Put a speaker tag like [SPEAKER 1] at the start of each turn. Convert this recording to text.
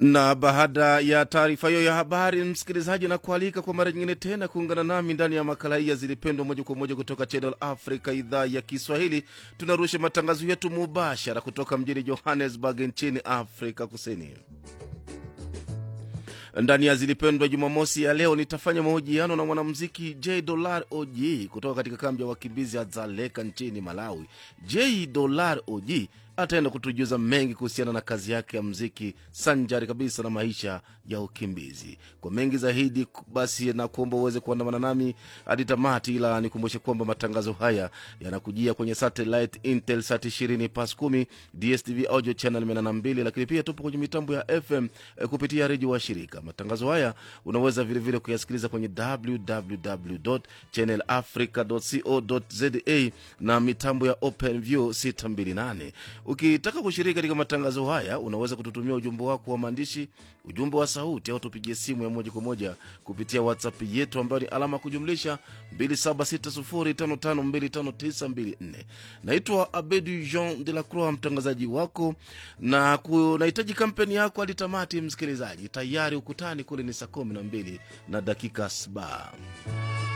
[SPEAKER 1] na baada ya taarifa hiyo ya habari, msikilizaji, na kualika kwa mara nyingine tena kuungana nami ndani ya makala hii ya Zilipendwa moja kwa moja kutoka Channel Africa, idhaa ya Kiswahili. Tunarusha matangazo yetu mubashara kutoka mjini Johannesburg nchini Afrika Kusini. Ndani ya Zilipendwa Jumamosi ya leo nitafanya mahojiano na mwanamuziki J Dollar OG kutoka katika kambi ya wakimbizi ya Dzaleka nchini Malawi. J Dollar OG ataenda kutujuza mengi kuhusiana na kazi yake ya mziki sanjari kabisa na maisha ya ukimbizi. Kwa mengi zaidi, basi na kuomba uweze kuandamana nami hadi tamati, ila nikumbushe kwamba matangazo haya yanakujia kwenye satellite Intelsat 20 pas 10 DSTV audio channel 82, lakini pia tupo kwenye mitambo ya FM eh, kupitia redio wa shirika. Matangazo haya unaweza vilevile kuyasikiliza kwenye www channelafrica.co.za na mitambo ya OpenView 628. Ukitaka kushiriki katika matangazo haya, unaweza kututumia ujumbe wako wa maandishi, ujumbe wa sauti, au tupigie simu ya moja kwa moja kupitia WhatsApp yetu ambayo ni alama kujumlisha 2760552594. Naitwa Abedi Jean de la Croix, mtangazaji wako, na kunahitaji kampeni yako hadi tamati. Msikilizaji, tayari ukutani kule ni saa kumi na mbili na dakika saba.